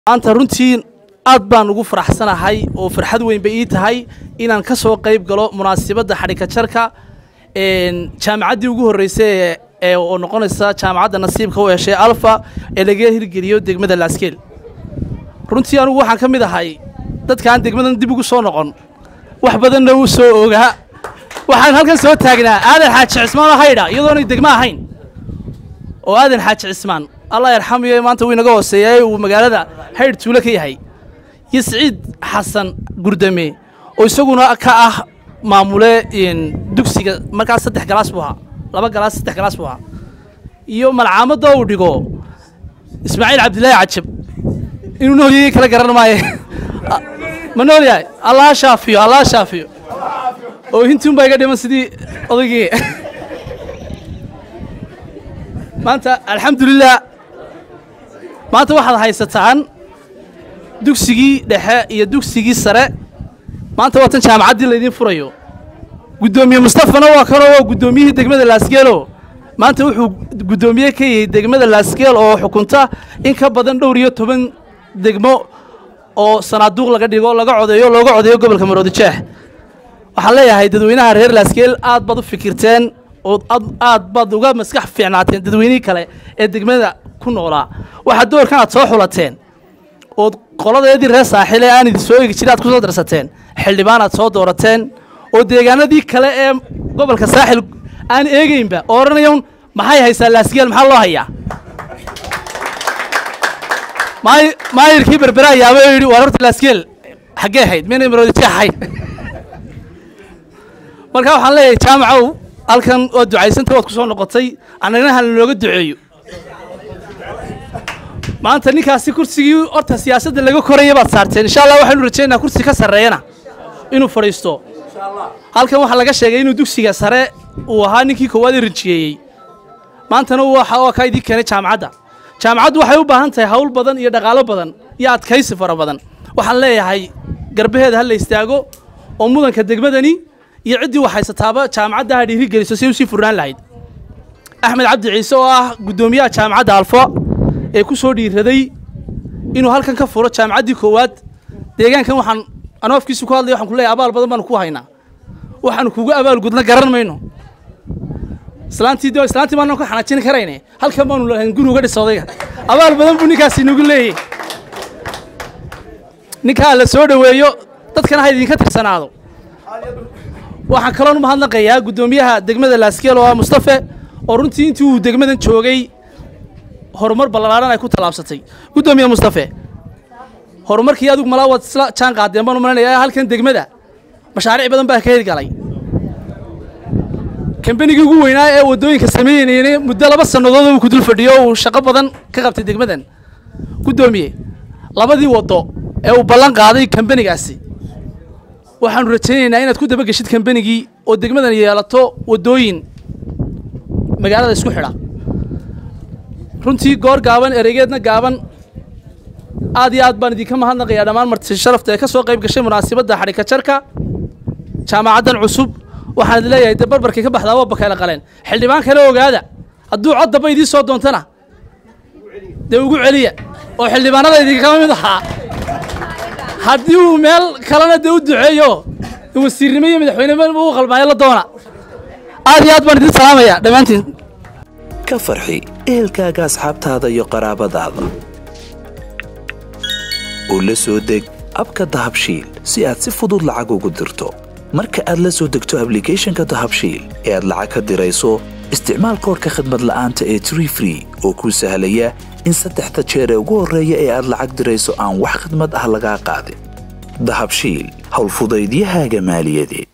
maanta runtii aad baan ugu faraxsanahay oo farxad weyn bay ii tahay inaan ka soo qayb galo munaasabadda xadhika jarka jaamacaddii ugu horreysay ee oo noqonaysa jaamacadda nasiibka u heshay alfa ee laga hirgeliyo degmada laaskeel runtii anugu waxaan ka mid ahay dadkaan degmadan dib ugu soo noqon wax badanna uu soo ogaa waxaan halkan soo taagnaa aadan xaaji cismaan oo haydha iyadoonay degmo ahayn oo aadan xaaji cismaan allah yarxamiyo maanta wuu inaga hooseeyaay uu magaalada haydh tuulo ka yahay iyo siciid xasan gurdame oo isaguna ka ah maamule dugsiga markaas saddex galaas buu ahaa laba galaas saddex galaas buu ahaa iyo malcaamadda uu dhigo ismaaciil cabdilaahi cajab inuu noolyayay kala garan maaye ma nool yahay allah shaafiyo allah shaafiyo oo hintuun baa iga dhiman sidii odaygii maanta alxamdulilah maanta waxaad haysataan dugsigii dhexe iyo dugsigii sare maanta waa tan jaamacaddii laydiin furayo guddoomiye mustafana waa kanoo waa guddoomiyihii degmada laasgeelo maanta wuxuu guddoomiye ka yahay degmada laasgeel oo xukunta in ka badan dhowr iyo toban degmo oo sanaaduuq laga dhigo laga codeeyo looga codeeyo gobolka maroodijeex waxaan leeyahay dadweynaha reer laasgeel aad baad u fikirteen oo aad baad uga maskax fiicnaateen dadweynihii kale ee degmada ku noolaa waxaad doorkan aad soo xulateen ood qoladeedii reer saaxiil ee aan idin soo eegi jirin aad ku soo darsateen xildhibaan aad soo doorateen oo deegaanadii kale ee gobolka saaxil aan eegeynba oo odhanayan maxay haysaa laasgeel maxaa loo hayaa maayirkii berberaa yaaba oo yidhi waar horta laasgeel xaggee ahayd maynay maroodijeex ahayd marka waxaan leeyahay jaamacow halkan waad ducaysanta waad ku soo noqotay annagna hala nooga duceeyo maanta ninkaasi kursigii horta siyaasadda laga koraya baad saarteen insha allah waxaynu rajaynaynaa kursi ka sarreeyana inuu fadhiisto halkan waxaa laga sheegay inuu dugsiga sare uu ahaa ninkii koowaad ee rinjiyeeyey maantana waa kaa idiin keenay jaamacadda jaamacaddu waxay u baahan tahay hawl badan iyo dhaqaalo badan iyo adkaysi fara badan waxaan leeyahay garbaheeda ha la istaago oo mudanka degmadani iyo ciddii wax haysataaba jaamacadda ha dhiirigeliso si u sii furnaan lahayd axmed cabdi ciise oo ah guddoomiyaha jaamacadda alfo ee ku soo dhiiraday inuu halkan ka furo jaamacaddii koowaad deegaankan waxaan anoo afkiisu ku hadlaya waxaan ku leeyahay abaal badan baanu ku haynaa waxaanu kugu abaalgudna garan mayno islaantii doo islaantii baanu ka xanaajin karayne halkan baanu lahayn guri uga dhisa odayga abaal badan buu ninkaasi nagu leeyahy ninkaa la soo dhoweeyo dadkana ha idinka tirsanaado waxaan kaloon u mahadnaqayaa guddoomiyaha degmada laaskeel oo ah mustafe oo runtii intii uu degmadan joogay horumar ballaaran ay ku tallaabsatay guddoomiye mustafe horumarkii adigu malaa waad isla jaan qaadeen baan u malanaya halkan degmada mashaariic badan baa ka hirgalay kambanigii ugu weynaa ee waddooyinka sameynayna muddo laba sannadood uu ku dul fadhiyo uu shaqo badan ka qabtay degmadan guddoomiye labadii waddo ee uu ballan qaaday kambanigaasi waxaanu rajaynaynaa inaad ku dabageshid kambanigii oo degmadan yeelato waddooyin magaalada isku xidha runtii goor gaaban ereygeedna gaaban aad iyo aad baan idinka mahadnaqayaa dhammaan marti sharafta ee ka soo qayb gashay munaasabadda xadhika jarka jaamacaddan cusub waxaan idin leeyahay dee barbarkay ka baxdaa waa bakayla qaleen xildhibaan kale ogaada hadduu cod damba idiin soo doontana dee ugu celiya oo xildhibaanada idinkama mid ahaa haddii uu meel kalena dee u duceeyo wasiirnimo iyo madaxweynenimo u qalmaayo la doona aad iyo aad baan idin salaamayaa dhammaantiin ka farxi ehelkaaga asxaabtaada iyo qaraabadaada oo la soo deg abka dahabshiil si aad si fudud lacag ugu dirto marka aad la soo degto ablicathonka dahabshiil ee aad lacag ka dirayso isticmaal koorka khadmad la'aanta ee tree free oo kuu sahlaya in saddexda jeer ee ugu horreeya ee aad lacag dirayso aan wax khidmad ah lagaa qaadin dahabshiil howlfudaydiyahaaga maaliyadeed